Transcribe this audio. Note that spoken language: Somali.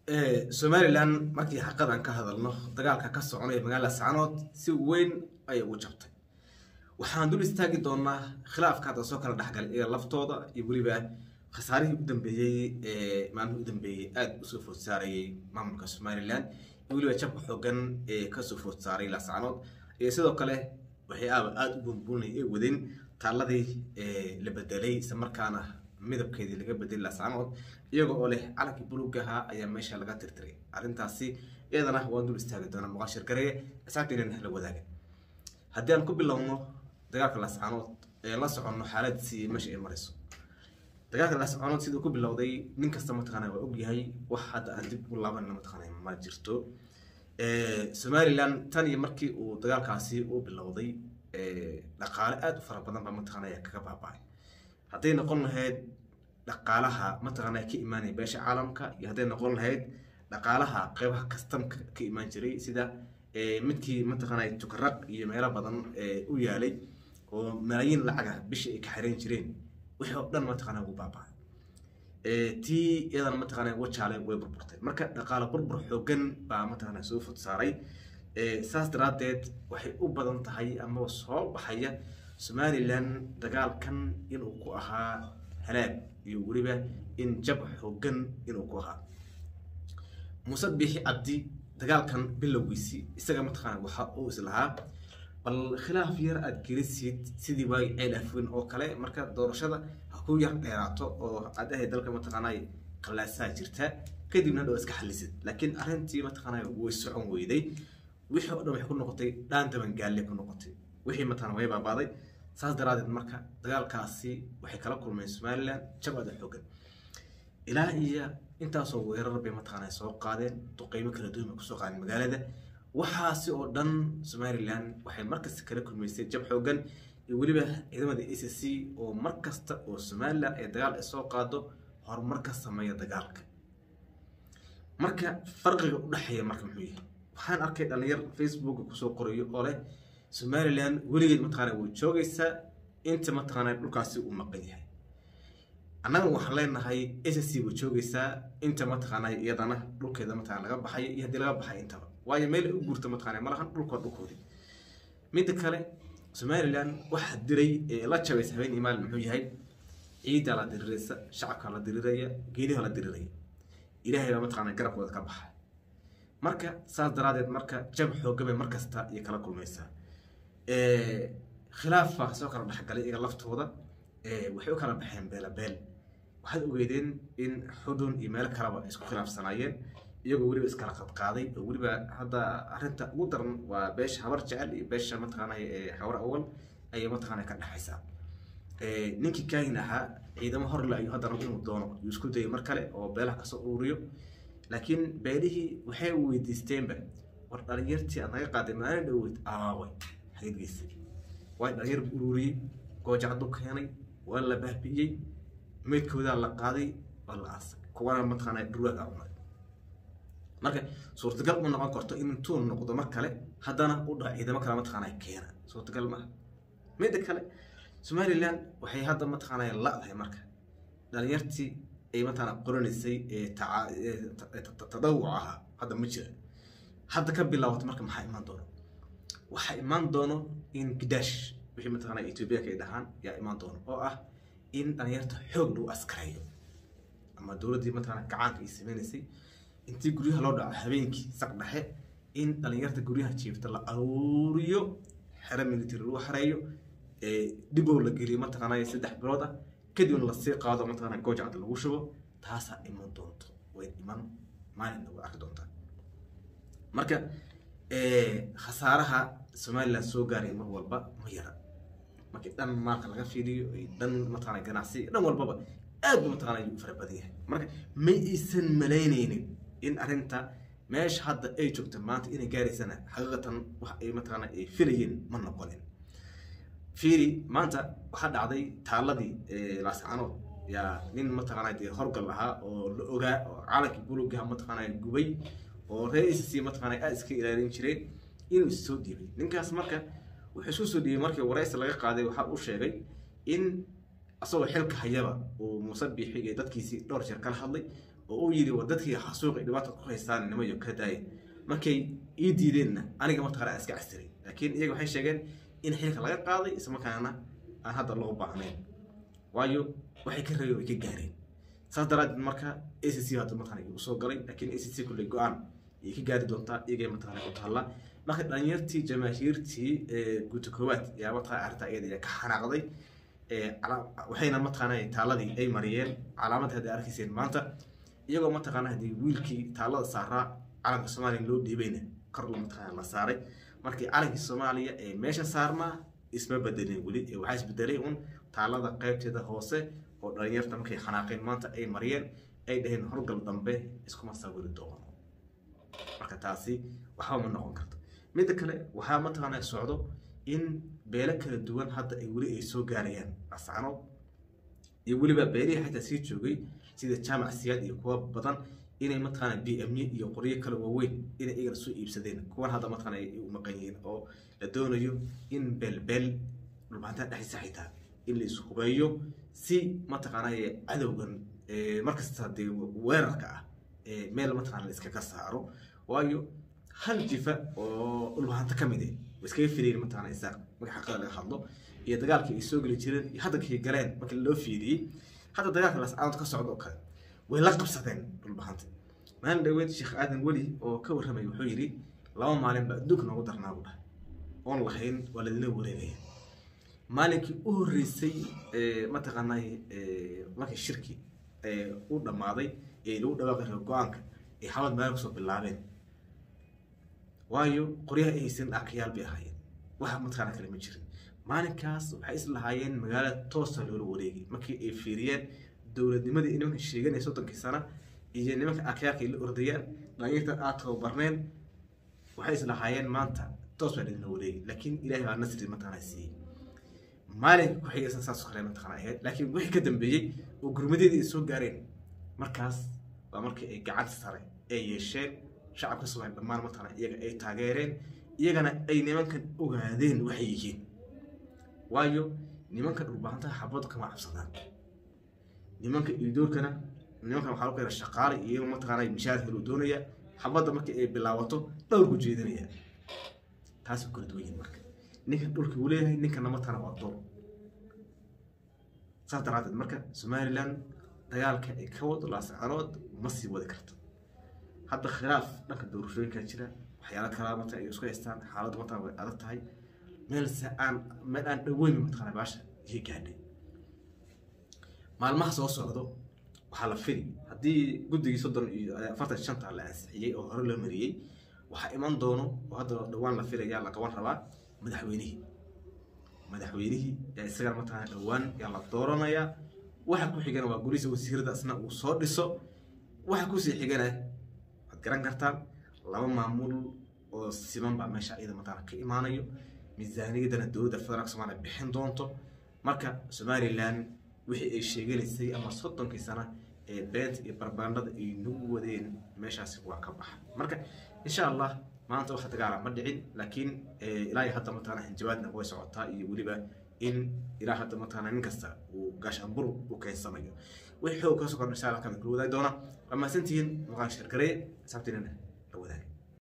somalilan markii xaqadan ka hadalno dagaalka ka soconaya magaalada sacanood si weyn ayay ugu jabtay waxaan dul istaagi doonaa khilaafka hadda soo kala dhexgalay iyaga laftooda iyo weliba khasaarihii u dambeeyey ee maalmihii u dambeeyey aada usoo food saarayay maamulka somalilan iyo weliba jabka xoogan ee kasoo food saaray laascanood iyo sidoo kale waxay aaba aada u buunbuunay ee wadeen taaladii la bedelay isla markaana midabkeedii laga bedelay laascanood iyaga oo leh calankii bulugaha ayaa meesha laga tirtiray arrintaasi iyadana waan dul istaagi doonaa muqashir gareye asxaabteenana la wadaaga haddii aan ku bilowno dagaalka laascanood ee la soconno xaaladiisii meesha ay marayso dagaalka laascanood siduu ku bilowday nin kasta mataqaana waa ogyahay wax hadda aan dib u laabanna mataqaana ma jirto somalilan tan iyo markii uu dagaalkaasi u bilowday dhaqaale aada u fara badan baa mataqaanaya kaga baaba-ay hadday noqon lahayd dhaqaalaha mataqaanaya ka imaanaya beesha caalamka iyo hadday noqon lahayd dhaqaalaha qeybaha kastamka ka imaan jiray sida midkii mataqaanaya tukaraq iyo meelo badan u yaalay oo malaayiin lacaga bishii ay ka xireen jireen wixii oo dhan mataqaanaya ugu baaba-ay tii iyadana mataqaanaya wajaale way burburtay marka dhaqaale burbur xoogan baa mataqaanaya soo fod saaray saas daraaddeed waxay u badan tahay ama soo baxaya somalilan dagaalkan inuu ku ahaa halaag iyo weliba in jab xoogan inuu ku ahaa muuse biixi cabdi dagaalkan bilowgiisii isaga mataqaana waxa uu islahaa bal khilaaf yar aada gelisid sidii waagi ceel afweyn oo kale marka doorashada ha ku yar dheeraato oo aad ahay dalka mataqaanay qalaasaa jirta kadibna dhow iska xalisid laakiin arrintii mataqaanay way socon weyday wixii oo dhan waxay ku noqotay dhaan dabangaalle ku noqotay wixii mataqana way baabaaday saas daraadeed marka dagaalkaasi waxay kala kulmeen somalilan jab aada xoogan ilaa iyo intaasoo weerar bay mataqaana soo qaadeen duqeymo kala duwan bay kusoo qaadeen magaalada waxaasi oo dhan somalilan waxay markasta kala kulmaysay jab xoogan iyo weliba ciidamada a c c oo markasta oo somalilan ay dagaal ay soo qaado horumar ka sameeya dagaalka marka farqiga u dhexeeya marka muxuu yahay waxaan arkay dhalinyar facebooka kusoo qorayo oo leh somalilan weligeed mataqaana way joogaysaa inta mataqaana dhulkaasi uu maqan yahay annaga waxaan leenahay s c way joogaysaa inta mataqaana iyadana dhulkeeda mataqana laga baxayo iyo haddii laga baxay intaba waayo meel ay u guurta mataqana malahan dhulkood dhulkoodii midda kale somalilan waxaa diray ee la jabaysa habeen iyo maalin muxuu yahay ciiddaa la diriraysa shacabkaa la diriraya geeliha la diriraya ilaahay baa mataqaana garabkooda ka baxa marka saas daraadeed marka jab xoogabay markasta iyo kala kulmaysaa khilaafaa soo kala dhexgalay iyaga laftooda waxay u kala baxeen beelabeel waxaad ogeydeen in xudun iyo meelo kaleba isku khilaafsanaayeen iyagoo weliba iskala qadqaaday oo weliba hadda arrinta ugu daran waa beesha habar jecel iyo beesha mataqaanay xawar awal ayay mataqaanay ka dhexaysaa ninkii kaahin ahaa ciidamo horle ayuu haddana inuu doono yuu isku dayay mar kale oo beelaha kasoo ururiyo laakiin beelihii waxay weydiisteenba war dhalinyartii aad naga qaaday maalin dhaweyd aaway hageedgeysay waa dhalinyar ururiyey goojacdu keenay waa la baabi'iyey meydkoodaa la qaaday waa la aasay kuwana mataqaana dhurwaaga cunay marka suurtagal ma noqon karto in intuu noqdo mar kale haddana u dhaco ciidamo kale mataqaana keena suurtagal maaha midda kale somalilan waxay hadda mataqaana la-dahay marka dhalinyartii ay mataqaana qoranaysay tadawuc ahaa hadda ma jira hadda ka bilaawato marka maxaa imaan doono waxaa imaan doono in gidaash wixii mataqaana etoobiyaanka ay dhahaan yaa imaan doono oo ah in dhalinyarta xoog lagu askareeyo ama dowladdii mataqaana gacaanka ay sameynaysay intii guryaha loo dhaco habeenkii saq dhexe in dhalinyarta guryaha jiifta la aruuriyo xero military lagu xareeyo dhibow la geliyo mataqaana saddex bilood ah kadibna lasii qaado mataqaana goojacda lagu shubo taasaa iman doonto way iman maalinna way arki doontaa marka khasaaraha somalilan soo gaaray mar walba ma yara markii dhan maalka laga fiiriyo dhan mataqaana ganacsi dhan walbaba aad bu mataqaana ayuu u fara badan yahay marka ma aysan malaynaynin in arrinta meesha hadda ay joogto maanta inay gaaraysana xaqiiqatan wax ay mataqaana ay filayeen ma noqonin fiiri maanta waxaa dhacday taaladii laascanood yaa nin mataqaana dee horgal ahaa oo la ogaa oo calankii bulugaha mataqaana gubay oo reesisi mataqaana aad iska ilaalin jireen inuu is soo dhiibay ninkaas marka wuxuu isku soo dhiibay markii waraysi laga qaaday waxaa uu sheegay in asagoo xilka hayaba uu muuse biixi iyo dadkiisii dhowr jeer kala hadlay oo uu yidhi war dadkii xasuuq ay dhibaata ku haystaan nimayo ka daaya markay ii diideenna aniga mataqana aan iska castiray laakiin iyaga waxay sheegeen in xilka laga qaaday islamarkaana aan hadda loo baahnayn waayo waxay ka rabeen way ka gaareen saas daraadeed marka a c c hadda mataqana igu soo galay laakiin a c c kulley go-aan ayay ka gaari doontaa iyagay mataqana u taalla marka dhalinyartii jamaahiirtii guuta koowaad yaa mataqana arrintaa iyada ka xanaaqday waxayna mataqaana taaladii ay mariyeen calaamad hadda arkayseen maanta iyagoo mataqaana haddii wiilkii taalada saaraa calanka soomaaliya loo dhiibayna kor la mataqaana la saaray markii calankii soomaaliya ee meesha saarnaa isma bedelin weli ee waxaa isbedelay un taalada qaybteeda hoose oo dhalinyarta markay xanaaqeen maanta ay mariyeen ay dhaheen horgal dambe iskuma sawiri doono marka taasi waxba ma noqon karto midda kale waxaa mataqaana socdo in beelo kala duwan hadda ay weli ay soo gaarayaan ascanood iyo weliba beelihii xataa sii joogay sida jaamac siyaad iyo kuwa badan inay mataqaana b m iyo qoryo kale waaweyn inay iyagana soo iibsadeen kuwan hadda mataqaana ay u maqan yihiin oo la doonayo in beelbeel dhulbaantaa dhexdiisa xitaa in la ishubeeyo si mataqaana cadowgan markasta dee weerarka ah meel mataqaana la iskaga saaro waayo hal jifa oo dhulbaanta ka mid eh way iskaga filayeen mataqaana isaaq marka xaqada laga hadlo iyo dagaalkii ay soo geli jireen iyo haddankii galeen markii loo fiiriyey hadda dagaalka lascaanood ka socda oo kale way la qabsadeen dhulbahanta maalin dhaweed sheekh aadan weli oo ka warramay wuxuu yidhi laba maalin baa adduunka noogu darnaa buu dhahay oon lahayn waa ladila wareegaya maalinkii u horreysay mataqaanay markii shirki u dhammaaday ee lagu dhawaaqi raba go-aanka ay xabad maalin kusoo bilaabeen waayo qoryaha ay haysan dhaakayaal bay ahaayeen waxa mataqaana kale ma jirin maalinkaas waxay is lahaayeen magaalo toosa loola wareegay markii ay fiiriyeen dowladnimadii ay nimanka sheeganaya soddonkii sana iyo nimanka akyaarka ay la ordayaan dhalinyarta aad tababarneen waxay is lahaayeen maanta toos baa idinla wareegay laakiin ilaahay baa nasri mataqaana siiyey maalinka ku xigaysan saas kale mataqaana ahayd laakiin wixii ka dambeeyey oo gurmadeedii ay soo gaareen markaas waa markii ay gacanta sare ay yeesheen shacabka soomaaliya dhammaan mataqaana iyaga ay taageereen iyagana ay nimankan ogaadeen waxay yihiin waayo nimanka dhulbahantaha xabad kama cabsadaan nimanka iidoorkana nimankan waxaa lagu keenaa shaqaale iyo mataqaana mishaar helu doonaya xabadda markii ay bilaabato dhowr ku jeedinaya taasay kala duwan yihin marka ninkan dhulka uu leeyahay ninkana mataqaana waa door saas daraadeed marka somaliland dagaalka ay ka wado laascanood ma sii wadi karto hadda khilaaf dhanka doorashooyinka jira waxyaala kalaa mata ay isku haystaan xaaladdu mataa way adag tahay meel se aan meel aan dhaweyn mataqaana baasha iyo gaadhay maalmaha soo socdo waxaa la fili haddii guddigii soddon iyo afartan shanta la ansixiyey oo hore loo mariyey waxaa iman doono oo hadda dhowaan la filaya la qaban rabaa madaxweynihii madaxweynihii yaa isagana mataqaana dhowaan yaa la dooranayaa waxa ku xigana waa gurisa wasiirada asna uu soo dhiso waxa kusii xigana waad garan kartaan laba maamul oo siman baa meesha iyada mataqaana ka imaanayo miisaaniyadana dowladda federaalka soomaaliya bixin doonto marka somaliland wixii ay sheeganaysay ama soddonkii sana ee beenta iyo barbaandhada ay nagu wadeen meeshaasi waa ka baxa marka insha allah maanta wax dagaala ma dhicin laakiin ilaa hadda mataqaana hanjabaadna way socotaa iyo weliba in ilaa hadda mataqaana nin kasta uu gaashaanbur u keensanayo wixii xoog ka soo kordha insha allah kamid kula wadaagi doona waa mahadsantihiin maqaan sheergareeye asxaabtiinana